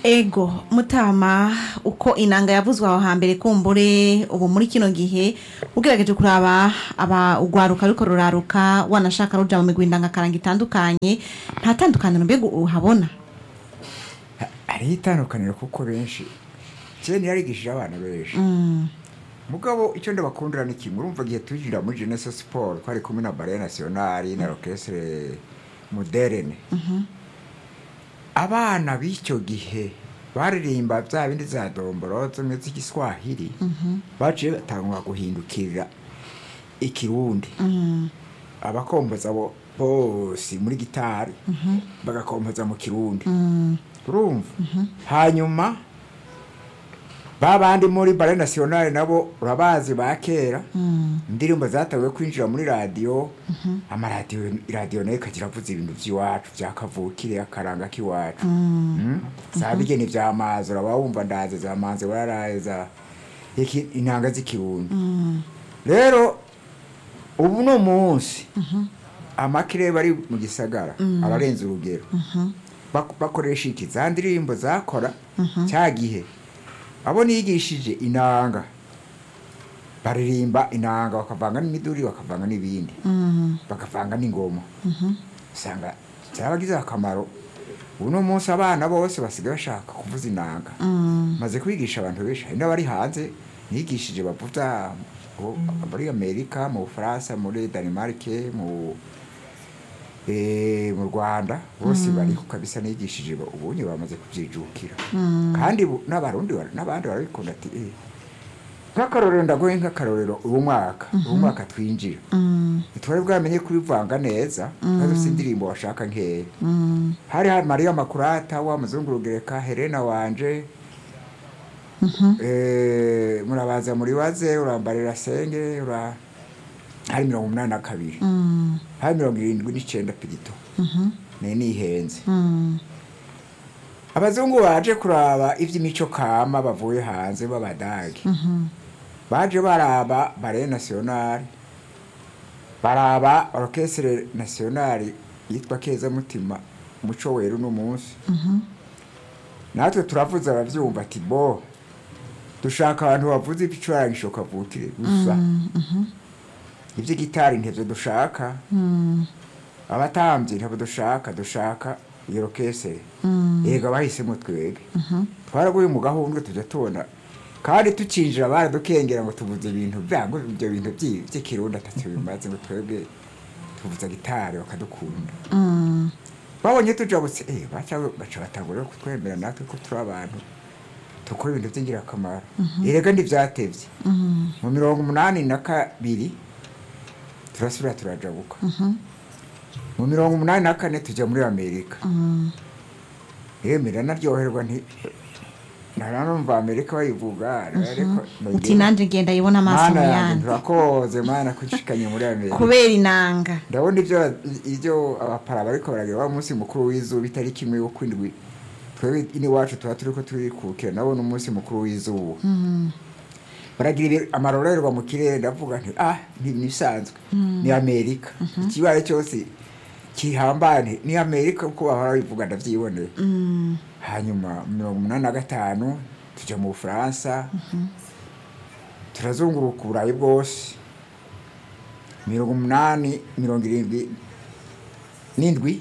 ego mutama uko inanga yavuzwe aho hambere kumbure ubu muri kino gihe ugerageje kuraba aba ugwaruka ariko ruraruka wanashaka ruja mu migwi ndangakaranga itandukanye nta tandukaniro mbega uhabona hariho itandukaniro kuko benshi kera yarigishije abana benshi mugabo icyo ndabakundira ni kimwe urumva igihe twinjira muri jeunesse sport twari kumwe na ballet nationale na orchestre moderne abana b'icyo gihe baririmba bya bindi za domboro zimwe z'igiswahili baciye batangwa guhindukirira ikirundi abakomboza bo bose muri gitari bagakompoza mu kirundi urumva hanyuma ba bandi muri bare nationale nabo urabazi ba kera indirimbo zatangiye kwinjira muri radiyo amaradiyo iradiyo nayo ikagira avuze ibintu by'iwacu bya kavukire akaranga k'iwacu Mm? za bigeni bya mazi uraba wumva ndaze za manzi wararaye za iki intanga z'ikirundi rero ubu ni umunsi amakire bari mu gisagara ararenze urugero Bak- bakoresha iki za ndirimbo zakora cya gihe abo nigishije inanga baririmba inanga bakavanga n'imiduri bakavanga n'ibindi bakavanga n'ingoma usanga byarabagize akamaro ubu ni umunsi abana bose basigaye bashaka kuvuza inanga maze kwigisha abantu benshi hari n'abari hanze nigishije bavuza mu- muri amerika mu bufaransa muri danimarike mu eh, mu rwanda bose bariho kabisa nigishije ba- ubunye bamaze kubyijukira kandi bu- n'abarundi bara- n'abandi barabikunda ati eh, nk'akarorero ndagoye nk'akarorero uwo mwaka uwo mwaka twinjira ntitwari bwamenye kubivanga neza kandi ufite indirimbo washaka nkeya hari hari mariya makurata wa muzungurugereka helena wanje eh, murabaza muribaze urambarira senge ura hari mirongo umunani na kabiri hari mirongo irindwi n'icyenda pirito ni nihenze abazungu baje kuraba iby'imico kama bavuye hanze b'abadage baje baraba bare nationale baraba orchestre nationale yitwa keza mutima umuco weru n'umunsi natwe turavuze abavyumva ati bo dushaka abantu bavuze ibicurangisho kavukire gusa iby'igitari ntibyo dushaka abatambyi ntabwo dushaka dushaka iyo orchestre yego bahisemo twebwe twaraguye mu gahunda tujya tubona kandi tukinjira baradukengera ngo tuvuze ibintu byango ibyo bintu by'i- by'ikirundi atatu bimaze ngo twebwe tuvuza gitari bakadukunda babonye tujabutse eh baca baca batangura kutwemera natwe ko turi abantu dukora ibintu by'ingirakamaro erega ntibyatevye mu mirongo umunani na kabiri turasubira turajabuka mu mirongo umunani na kane tujya muri amerika yemera naryoherwa nti naranumva amerika bayivuga ariko uti nanjye ngenda yibona amaso mana mu yanjye yandi turakoze mana kushikanye muri amerika kubera inanga ndabona ibyo ibyo abapara bariko baragira wa munsi mukuru w'izuba itariki imwe yo kwindwi twebwe iwacu tuba turiko turikukira nabo n'umunsi mukuru w'izuba baragira ibi- amarorerwa mu kirere ndavuga nti ah ni nisanzwe ni amerika ikibaye cyose kihambaye nti, ni amerika kuko bahora bivuga ndavyiboneye hanyuma mirongo umunani na gatanu tujya mu bufaransa turazunguruka uburayi bwose mirongo umunani mirongo irindwi n'indwi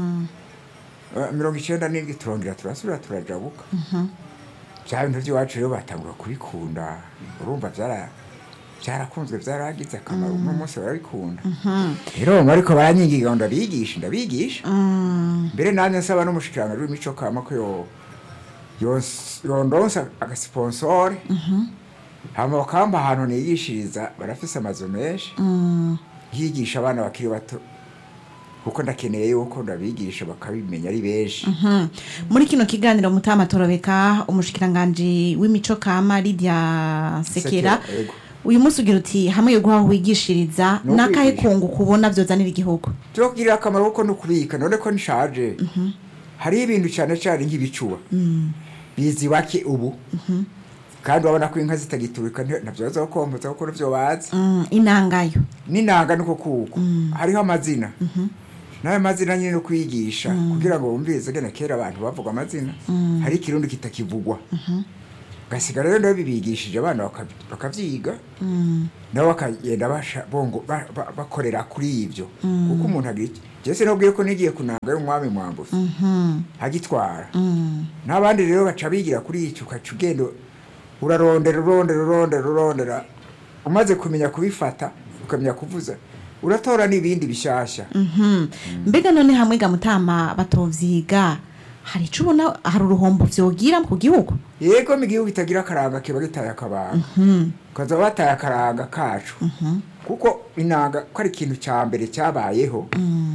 Eh, mirongo icyenda n'indwi turongera turasubira turajabuka bya bintu by'iwacu rero batangura kubikunda urumva byara byarakunzwe byaragize akamaro uno munsi barabikunda rero ariko baranyigiga ngo ndabigisha ndabigisha mbere nanjye nsaba n'umushikiranganji w'imico kama ko yo yons- yondonsa agasiponsore hama bakamba ahantu nigishiriza barafise amazu menshi yigisha abana bakiri bato kuko ndakeneye yuko ndabigisha bakabimenya ari benshi Mhm. muri kino kiganiro mutama torobeka umushikiranganji w'imico kama Lydia Sekera Sekera, yego. uyu munsi ugira uti hamwe yo guhaha wigishiriza No n'akahe kwigisha. kungu kubona byozanira igihugu byo kugirira akamaro kuko ni ukubika none ko nishaje hariho ibintu cyane cyane nk'ibicuba bizi bake ubu kandi urabona ko inka zitagiturika nti- ntabyo bazokompoza kuko nivyo bazi Mm, inangayo n'inanga niko kuko hariho amazina n'ayo mazina nyine no kwigisha kugira ngo bumvirize gene kera abantu bavuga amazina hari ikirundi kitakivugwa gasigara rero nabo bibigishije abana baka- bakavyiga nabo bakagenda basha- bongo- ba- ba- bakorera kuri ibyo kuko umuntu agira iki jese nabwiye ko nigiye kunanga y'umwami mwambuzi agitwara n'abandi rero baca bigira kuri icyo ukaca ugenda urarondera urondera urondera urondera umaze kumenya kubifata ukamenya kuvuza uratora n'ibindi bishyashya Mhm. mbega none hamwe ga mutama batovyiga hari ico ubona hari uruhombo vyogira ku gihugu yego mu gihugu kitagira akaranga kiba gitaye akabanga kaza bataye akaranga kacu kuko inanga ko ari ikintu cya mbere cyabayeho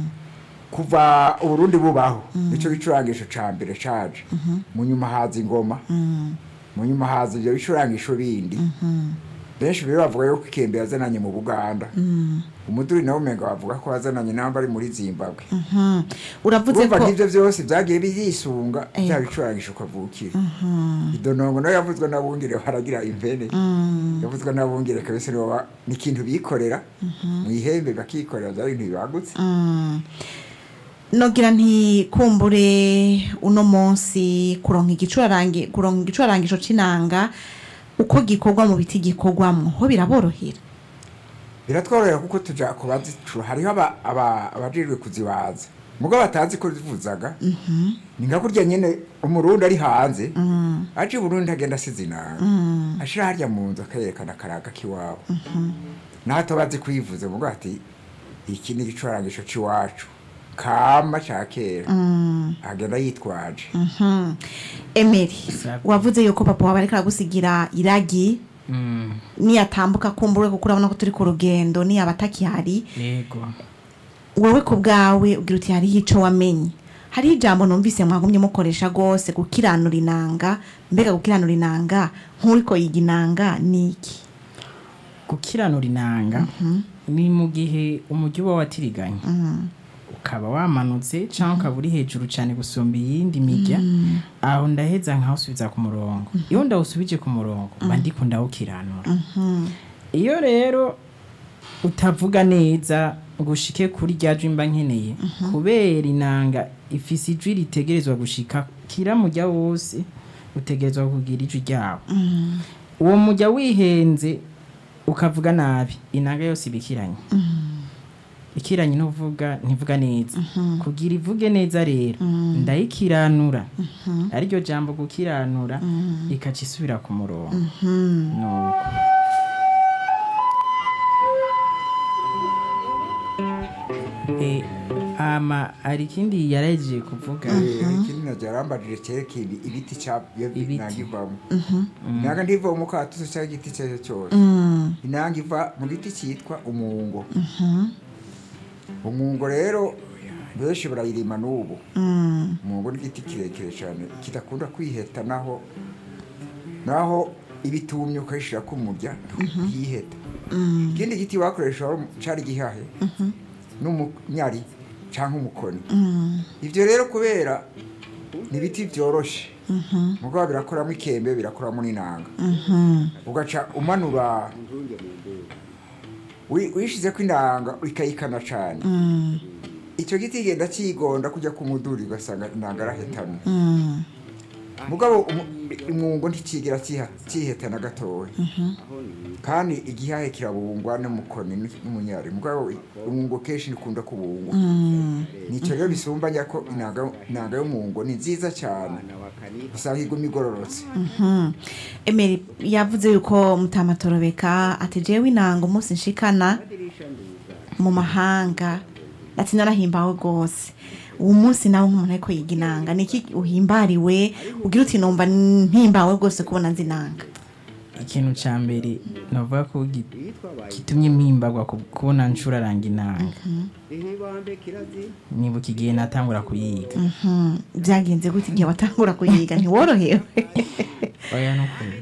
kuva uburundi bubaho nicyo gicurangisho cya mbere caje mu nyuma haza ingoma mu nyuma haza ibyo bicurangisho bindi benshi rero bavuga yuko ikembe yazananye mu buganda umuduri nawe umenga bavuga ko yazananye namba ari muri zimbabwe Mhm. uravuze urumva ko nk'ibyo byose byagiye biyisunga Ego. bya bicurangisho ukavukira idonongo nayo yavuzwe n'abungere baragira impene yavuzwe n'abungere kabisa nibo ba- ni ikintu bikorera mu ihembe bakikorera byari ibintu bibagutse Mm. nogira nti kumbure uno munsi kuronka igicurarangi kuronka igicurarangisho c'inanga uko gikorwa mu biti gikorwamwo ho biraborohera biratworohera kuko tuja ku bazicura hariho aba- aba- abajejwe kuzibaza mugo batazi ko zivuzaga ni nka kurya nyene umurundi ari hanze aje i burundi agenda asize inanga ashira harya mu nzu akayerekana akaraga k'iwabo nato bazi kuyivuza mugo ati iki ni igicurangisho c'iwacu kama ca kera agenda yitwaje Mhm. emeri Sawa. wavuze yuko papa wawe ariko aragusigira iragi Mm, niyatambuka kumbure kuko urabona ko turi ku rugendo niyaba atakihari yego wowe ku bwawe ugira uti hariho ico wamenye hariho ijambo numvise mwagumye mukoresha rwose gukiranura inanga mbega gukiranura inanga nk'uriko yiga inanga ni iki gukiranura inanga ni mu gihe umujyi uba watiriganye ukaba wamanutse cyangwa ukaba uri hejuru cyane gusumba iyindi mijya aho ndaheza nkawusubiza ku murongo iyo ndawusubije ku murongo mba ndiko ndawukiranura iyo rero utavuga neza ngo ushike kuri rya jwi mba nkeneye kubera inanga ifise ijwi ritegerezwa gushika kira mujya wose utegerezwa kugira ijwi ryawo uwo mujya wihenze ukavuga nabi inanga yose iba ikiranye ikiranye n'uvuga ntivuga neza kugira ivuge neza rero ndayikiranura ariryo jambo gukiranura ikaca isubira ku murongo nuko Eh, ama hari ikindi yaragiye kuvuga ikindi najya yarambajije cyerekeye ibi- ibiti cya iyo Ibiti. inanga ivamo inanga ntiva mu katuzo cyangwa igiti icyo ari cyo cyose inanga iva mu giti cyitwa umungo umungo rero benshi barayirima n'ubu umungo ni igiti kirekire cyane kidakunda kwiheta naho naho ibitumye ukayishyira ku murya ntiyiheta ikindi giti wakoresha wari- cyari gihahe n'umunyari cyangwa umukoni ibyo rero kubera ni ibiti byoroshe mugabo birakoramo ikembe birakoramo n'inanga ugaca umanura wi- wishize ko inanga ikayikana cyane icyo giti kigenda kigonda kujya ku muduri ugasanga inanga arahetamye mugabo umu- umwungo ntikigira kiha- kihetana gatoya kandi igihahe kirabungwa n'umukoni n'umunyari mugabo umwungo kenshi nikunda kubungwa nicyo rero bisumbanya ko inanga inanga y'umwungo ni nziza cyane usanga iguma igororotse emeri yavuze yuko mutamatorobeka ati jewe inanga umunsi nshikana mu mahanga ati narahimbawe rwose uwo munsi nawe nk'umuntu ariko yiga inanga niki uhimbariwe ugira uti numva mpimbawe rwose kubona nzi inanga ikintu cya mbere navuga ko gi- gitumye mpimbarwa ku- kubona ncuraranga inanga nibuka igihe natangura kuyiga Mhm. byagenze gute igihe watangura kuyiga ntiworohewe oya nukuri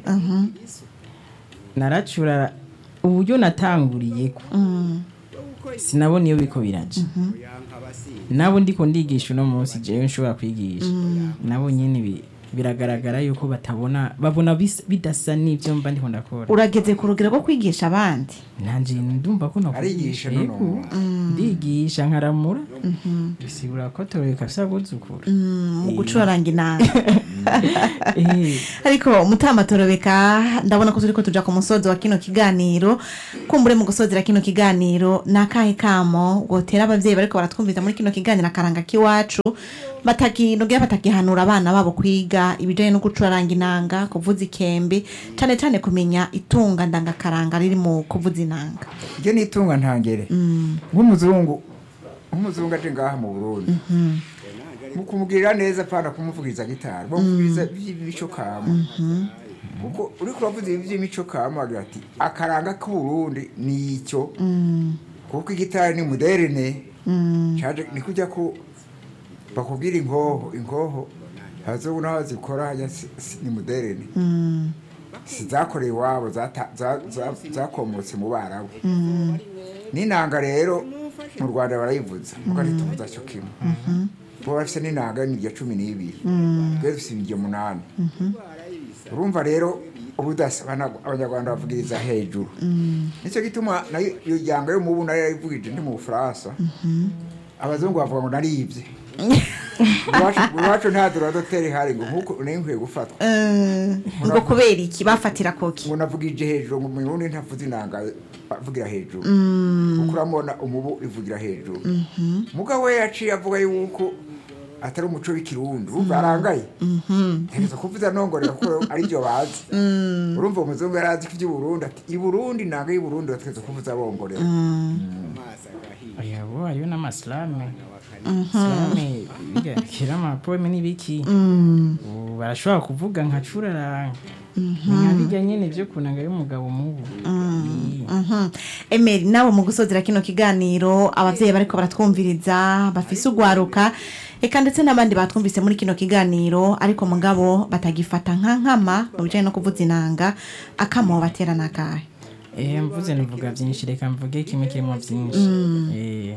naracura uburyo natanguriye ko sinabona iyo biko biraja nabo ndiko ndigisha uno munsi jewe nshobora kwigisha nabo nyene bi- biragaragara yuko batabona babona bis- bidasa n'ibyo mba ndiho ndakora urageze ku rugero rwo kwigisha abandi nanje ndumva ko Arigisha nakwigisha noneho. ndigisha nkaramura bisigura ko toreka afise abuzukuru mu gucuraranga inanga Eh, ariko mutamatorobeka ndabona ko turiko tuja ku musozi wa kino kiganiro kumbure mu gusozera kino kiganiro ni akahe kamo gotera abavyeyi bariko baratwumviza muri kino kiganiro akaranga k'iwacu batakinogera batagihanura abana babo kwiga ibijanye no gucuraranga inanga kuvuza ikembe cane cane kumenya itunga ndangakaranga riri mu kuvuza inanga iryo ni itunga ntangere nk'umuzungu nk'umuzungu aje ngaha mu burundi mu kumugirira neza apana kumuvugiriza gitari bamuvugiriza iby'imico kama kuko uri kuravuza ibi by'imico kama agira ati akaranga k'uburundi ni icyo kuko igitari ni moderne caje ni kujya ko bakubwira inkoho inkoho abazungu n'aho zikora hajya si- si- ni moderne si zakorewe iwabo zata- za- za- zakomotse mu barabu n'inanga rero mu rwanda barayivuza muko ntituvuza cyo kimwe bo bafise n'inanga y'imirya cumi n'ibiri twe dufise imirya munani urumva rero ubudasa abana- abanyarwanda bavugiriza hejuru nicyo gituma nayo iyo ryanga yo mubu nayo yayivugije ndi mu bufaransa abazungu bavuga ngo naribye Iwacu- iwacu nta duradoteri hari ngo nkuko nayo nkwiye gufatwa ngo kubera iki bafatira koki ngo navugije hejuru ngo murundi ntavuze inanga avugira hejuru kuko uramubona umubu ivugira hejuru mugabo we yaciye avuga yuko atari umuco w'ikirundi urumva arangaye ntegeza kuvuza nongorera kuko aribyo bazi urumva umuzungu yari azi ko iby'uburundi ati i burundi inanga y'i burundi bategeza kuvuza bongorera oya bo hariyo n'amasilame silame biga kera amapoeme n'ibiki ubu barashobora kuvuga nka curaranga nka bijya nyene vyo kunanga y'umugabo mubu Mhm. emeri nawe mu gusozera kino kiganiro abavyeyi bariko baratwumviriza bafise ugwaruka eka ndetse n'abandi batwumvise muri kino kiganiro ariko mugabo batagifata nka nkama mu bijanye no kuvuza inanga akamo batera nakahe Eh, mvuze nivuga vyinshi reka mvuge kimwe kirimo vyinshi Eh,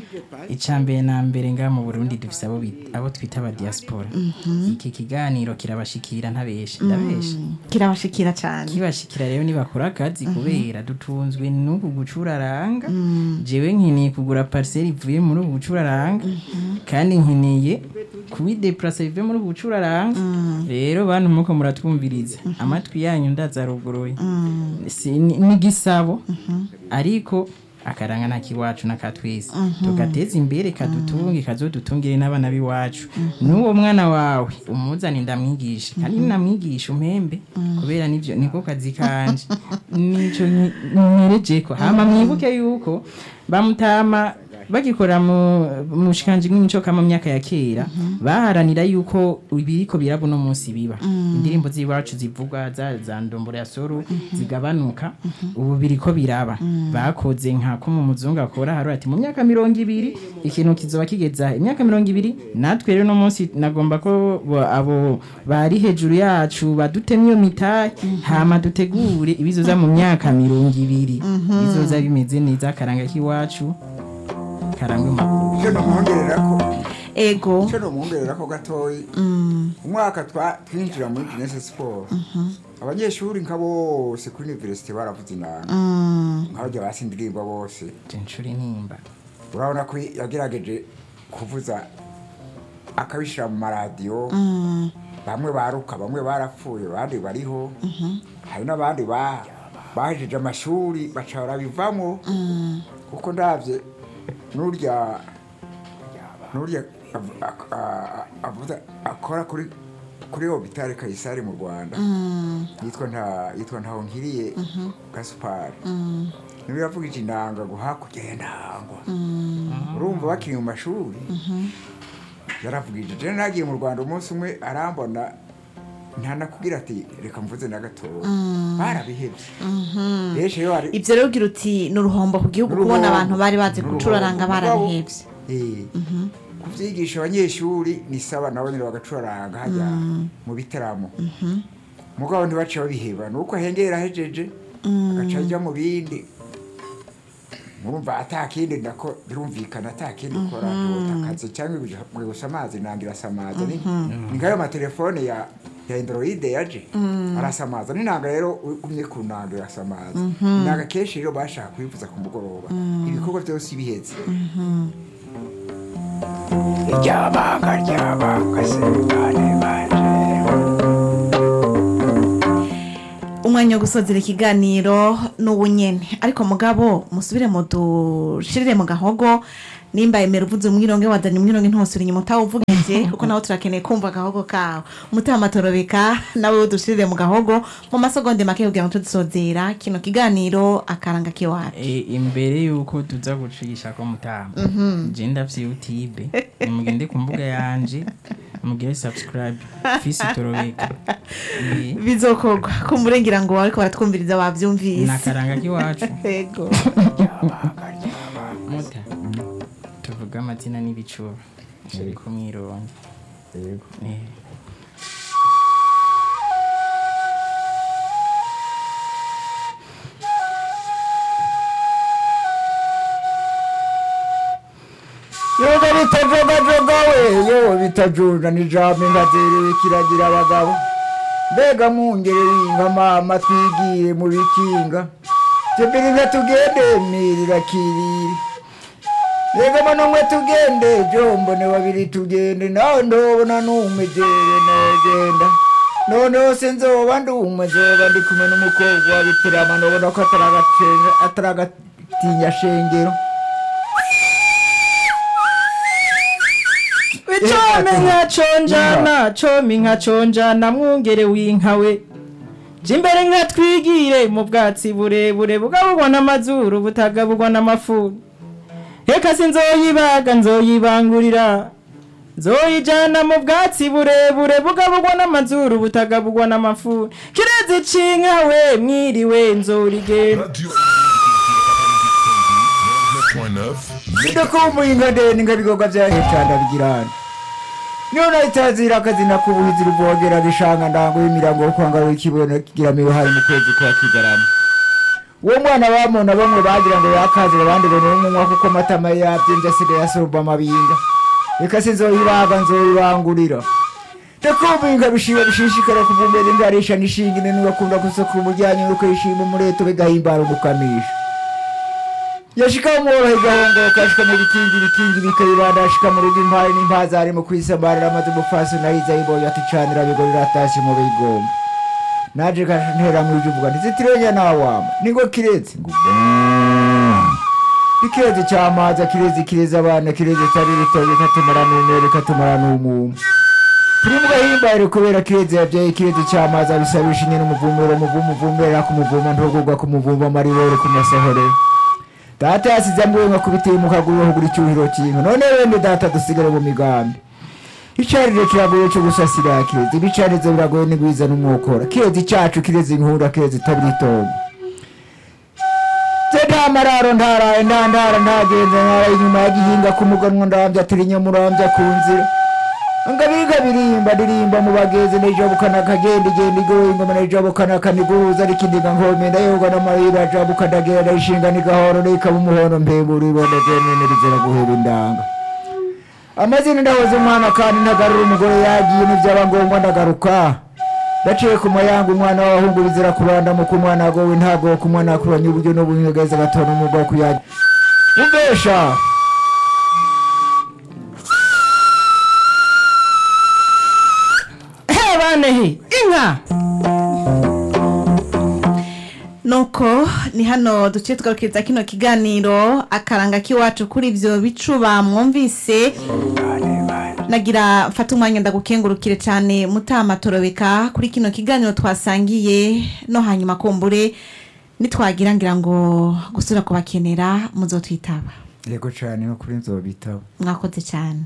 ica mbere na mbere ngaha mu burundi dufise abo bit- abo twita aba diaspora iki kiganiro kirabashikira ntabeshe ndabeshe kirabashikira cane kibashikira rero nibakora akazi kubera dutunzwe n'uku gucuraranga jewe nkeneye kugura parcelle ivuye muri ubu bucuraranga kandi nkeneye kubideplasa bivuye muri ubu bucuraranga rero bantu muko muratwumviriza amatwi yanyu ndazaruguruye Si- ni ni igisabo ariko akaranga nta kiwacu n'akatwese tugateza imbere kadutunge kazodutungire n'abana b'iwacu n'uwo mwana wawe umuzane ndamwigisha kandi namwigisha umpembe kubera nivyo niko kazi kanje nico nterejeko hama mwibuke yuko bamutama bagikora mu mushikanje nk'imico kama myaka ya kera baharanira yuko ibiriko birabo no munsi biba indirimbo z'iwacu zivugwa za za ndombora ya soro zigabanuka ubu biriko biraba bakoze nka ko mu muzungu akora hari ati mu myaka mirongo ibiri ikintu kizoba kigeza imyaka mirongo ibiri natwe rero no munsi nagomba ko bo- abo bari hejuru yacu badutemye iyo mitahe hama dutegure ibizoza mu myaka mirongo ibiri bizoza bimeze neza akaranga k'iwacu karangwe makuru icyo nomwongerera ko ego icyo nomwongerera ko gatoyi umwaka twa- twinjira muri jeunesse sport abanyeshuri nka bose kuri universite baravuze inanga nk'abajya basi indirimbo bose jenshuri nimba urabona ko yagerageje kuvuza akabishyira mu maradiyo bamwe baruka bamwe barapfuye abandi bariho hari n'abandi ba- bahejeje amashuri baca barabivamo kuko ndabye n'urya n'urya av- ak- a- a- avuza akora kuri kuri hopitale kayisari mu rwanda yitwa nta yitwa ntaho nkiriye gasupari niwe yavugije inanga ngo hakurya ya ntangwa urumva bakiri mu mashuri yaravugije je nagiye mu rwanda umunsi umwe arambona ntanakubwira ati reka mvuze na gatoya barabihebye benshi rero hari ivyo rero ugira uti ni uruhombo ku gihugu kubona abantu bari bazi N'uruhombo. gucuraranga Mugabo, barabihevye eh, kuvyigisha abanyeshuri ni saba nabo nyene bagacuraranga hajya mu bitaramo mugabo ntibace babiheba nuko ahengera ahejeje agaca ajya mu bindi murumva atakindi ndako birumvikana atakindi ukora ntiwota akazi cyangwa gusa amazi nangira samaza ni ni ngayo matelefone ya ya androide yaje arasamaza n'inanga rero ugumye ku nanga irasamaza inanga kenshi rero bashaka kuyivuza ku mugoroba ibikorwa byose biheze ryabanga ryabanga sebane banje umwanya wo gusozera ikiganiro n'ubu nyene ariko mugabo musubire mu dushirire mu gahogo nimba emera uvuze umwironge wazanye umwironge ntosura inyuma utawuvugije kuko nawe turakeneye kumva agahogo kawe umutima torobeka nawe udushirire mu gahogo mu masegonde make kugira ngo tudusozera kino kiganiro akaranga kiwacu E, imbere yuko tuza gucisha ko mutama je ndafise youtube nimugende ku mbuga yanje mugire subscribe fisi torobeka E, bizokorwa kumburengira ngo ariko baratwumviriza bavyumvise nakaranga k'iwacu yego muta tuvuga amazina n'ibicuba ariko mwironge yego Eh. yoga bitajogajoga we yo bitajunda nijambo inkazerewe kiragira abagabo mbega mwongerera inka mama twigire mu bikinga tebiri nka tugende mirira kiriri rega mano mwe tugende jombone babiri tugende nawe ndobona n'umwe jewe negenda noneho se nzoba ndumwe nzoba ndi kumwe n'umukobwa wa bitirama ndobona ko ataragacenga- ataragatinya shengero Icome nka conjana come nka conjana mwungere w'inkawe je imbere nka twigire mu bwatsi burebure bugabugwa n'amazuru butagabugwa n'amafuru reka sinzoyibaga nzoyibangurira nzoyijana mu bwatsi burebure bugabugwa n'amazuru butagabugwa n'amafuru kirezi c'inkawe mwiriwe nzorigenda Radio 99.9 bidakumbuye inka ndende nga bigoga vyahecanda bigirana niyo nayitazira akazina k'ubuhizi ruvogera gishanga ndango y'imirango yo kwanga w'ikibono kigira miyohari mu kwezi kwa kigarama uwo mwana bamona bamwe bagira ngo yakazira abandi ngo ni umunywa kuko amatama yabyimbye asigaye asurba amabinga reka sinzoyibaga nzoyibangurira ndakumbuye inka bishiba bishishikara kuvumbera ingarisha nishinga inene ugakunda gusaka umujyanye nuko yishima umureto bigahimbara umukamisha yashika umworohe gahongoka ashika mu bikingi ibikingi bikayibanda ashika mu rugo impari n'impaza arimo kwisambarira amaze umufasi nahiza yibonye ati canira bigorira atashye mu bigomba naje kantera mu ijwi uvuga ntizitirenya nawama ningo kirezi ngo ikirezi cyamaza kirezi kirezi abana kirezi tari ritoye katumara n'umwere katumara n'umumu turi mu gahimbare kubera kirezi yabyaye kirezi cyamaza bisabisha nyine umuvumero umuvumo uvumera ku muvuma ntugurwa ku muvumba amaribore ku masohorero data yasize ambwenga kubiteye mu kaguru hugura icyuhiro cy'inka none bene data dusigare mu migambi icarire kiragoye cyo gusasira kirezi ibicarizo biragoye n'igwiza n'umwokora kirezi cyacu kirezi inkura kirezi itabiritongo se nta mararo ntaraye nta ndara ntagenze ntaraye inyuma yagihinga ku muganwa ndambya turi nyamurambya ku nzira ngabiga birimba ndirimba mu bageze nejabukana kagenda igenda igoye ingoma nejabukana kaniguruza rikindiga nkome ndayoga n'amarira jabuka ndagera ndayishinga nigahoro nikaba umuhondo mpembura ibondo zenene rizera guhera indanga amazina ndahoze umwana kandi ntagarura umugore yagiye n'ibyaba ngombwa ndagaruka ndaciye ku mayanga umwana w'abahungu bizira kuranda mu kumwana agowe ntago ku mwana akuranye uburyo n'ubunyegeza agatona umwuga wo kuyagira umvesha he banehe inka nuko ni hano duciye tugarukiriza kino kiganiro akaranga k'iwacu kuri ibyo bicuba mwumvise nagira mfata umwanya ndagukengurukire cyane mutama torobeka kuri kino kiganiro twasangiye no hanyuma kumbure nitwagira ngira ngo gusura kubakenera muzotwitaba yego cyane no kuri nzobitabo mwakoze cyane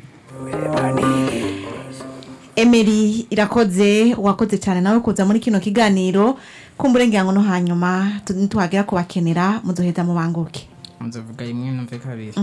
emeri irakoze wakoze cyane nawe kuza muri kino kiganiro kumbure ngira ngo no hanyuma tu- nitwagera kubakenera muzoheza mubanguke nzovuga imwe numve kabiri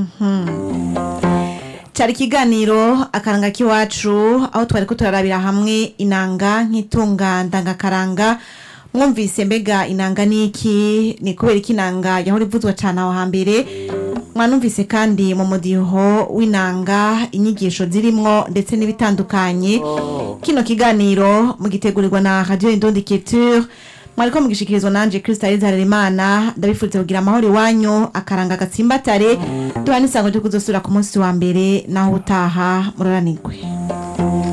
cyari ikiganiro akaranga k'iwacu aho twari ko turarabira hamwe inanga nk'itunga ndangakaranga mwumvise mbega inanga niki ni kubera iki inanga yahora ivuzwa cyane aho hambere mwanumvise kandi mu mudiho w'inanga inyigisho zirimwo ndetse n'ibitandukanye kino kiganiro mugitegurirwa na radio indondi culture mwariko mugishikirizwa nanje Christa Harerimana ndabifuriza kugira amahoro iwanyu akaranga gatsimbatare duha n'isango ryo kuzosubira ku munsi wa mbere naho utaha muroranirwe